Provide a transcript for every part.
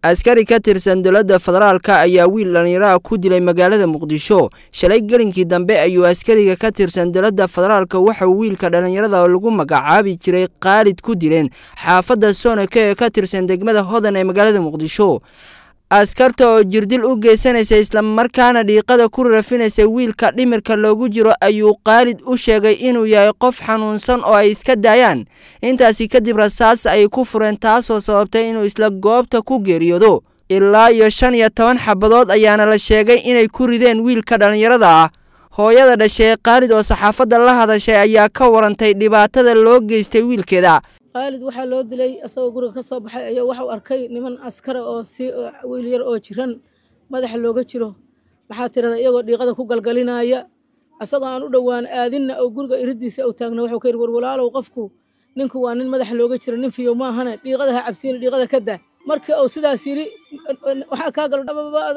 askari ka tirsan dowladda federaalka ayaa wiil dhallinyaraha ku dilay magaalada muqdisho shalay gelinkii dambe ayuu askariga ka tirsan dowladda federaalka waxauu wiilka dhallinyarada lagu magacaabi jiray khaalid ku dileen xaafadda soonaka ee ka tirsan degmada hodan ee magaalada muqdisho askarta oo jirdil u geysanaysa islamarkaana dhiiqada ku rafinaysa wiilka dhimirka loogu jiro ayuu khaalid u sheegay inuu yahay qof xanuunsan oo ay iska daayaan intaasi kadib rasaas ay ku fureen taasoo sababtay inuu isla goobta ku geeriyoodo ilaa iyo shan iyo toban xabadood ayaana la sheegay inay ku rideen wiilka dhallinyarada ah hooyada dhashay khaalid oo saxaafadda la hadashay ayaa ka warantay dhibaatada loo geystay wiilkeeda khaalid waxaa loo dilay asagoo guriga ka soo baxay ayaa waxau arkay niman askara oo si wiil yar oo jiran madaxa looga jiro maxaa tirada iyagoo dhiiqada ku galgalinaya asagoo aan u dhowaan aadinna oo guriga iridiisa u taagna wuxuu ka yidhi warwalaalow qofku ninku waa nin madaxa looga jiro nin fiyo maahane dhiiqada ha cabsiina dhiiqada ka daa markii uu sidaas yidhi waxaa kaa galo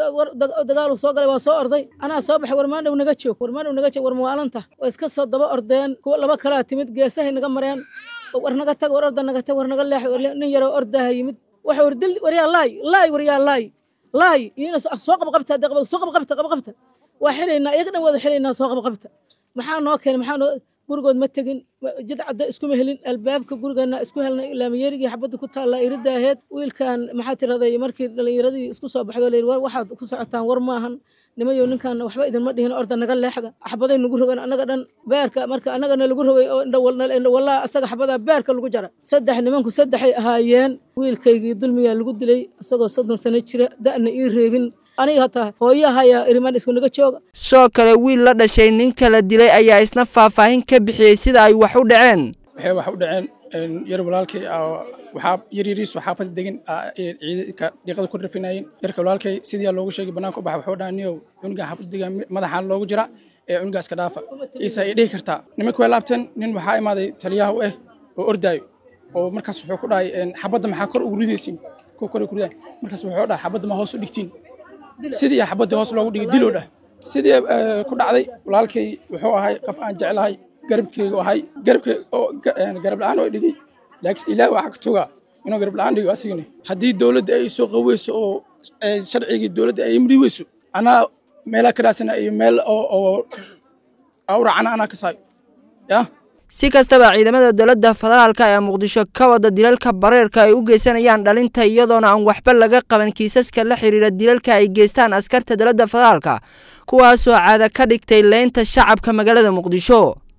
dagaalu soo galay waa soo orday anaa soo baxay warmaandhow naga joog warmaandhow naga joog war mawaalanta waa iska soo daba ordeen kuwa laba kalaa timid geesahay naga mareen war naga tag war orda naga tag war naga leex nin yaroo ordaha yimid waxa war dil waryaa laay laay waryaa laay laay iyana soo qabqabta daqba soo qabqabta qabqabta waa xiraynaa iyaga dhan wada xiraynaa soo qabqabta maxaa noo keenay maxaa noo gurigood ma tegin jid cadda iskuma helin albaabka gurigeena isku helnay laamiyerigii xabadda ku taallaa irida aheed wiilkan maxaa tiraday markii dhallinyaradii isku soo baxdo layidhi war waxaad ku socotaan war maahan nimayow ninkan waxba idinma dhihin orda naga leexda xabaday nagu rogan annaga dhan beerka marka annagana lagu rogay oo indhawallaa asaga xabadaa beerka lagu jara saddex nimanku saddexay ahaayeen wiilkaygii dulmiyaa lagu dilay isagoo soddon sano jira da'na ii reebin aniga hataa hooyahayaa irimaan isku naga jooga sidoo kale wiil la dhashay ninka la dilay ayaa isna faahfaahin ka bixiyey sida ay wax u dhaceen waxay wax u dhaceen yar walaalkay waxaa yaryariisu xaafadda degan ciidanka dhiiqada ku rafinayeen yarka walaalkay sidii loogu sheegay bannaanka u baxa wuxuu dhaha niyow cunugan xaafadda degan madaxaan loogu jira ee cunugaas ka dhaafa iisa ay dhihi kartaa nimanka way laabteen nin waxaa imaaday taliyaha u ah oo ordaayo oo markaas wuxuu ku dhahay xabadda maxaa kor ugu ridaysiin kuwa kor ku ridaay markaas wuxuu dhahay xabadda ma hoos u dhigtiin sidii xabaddii hoos loogu dhigay diloo dhah sidii ku dhacday walaalkay wuxuu ahay qof aan jeclahay garabkeygu ahay garabkey oo garab la-aan oo dhigay laakiin ilaah waxaa ka togaa inuu garab la-aan dhigo asigana haddii dowladda ay soo qaweyso oo sharcigii dowladda ay imri weyso anaa meelaa ka raasana iyo meel oo u raacana anaa ka saayo yah si kastaba ciidamada dowladda federaalka ee muqdisho ka wada dilalka bareerka ay u geysanayaan dhalinta iyadoona aan waxba laga qaban kiisaska la xidhiira dilalka ay geystaan askarta dowladda federaalka kuwaasoo caada ka dhigtay leynta shacabka magaalada muqdisho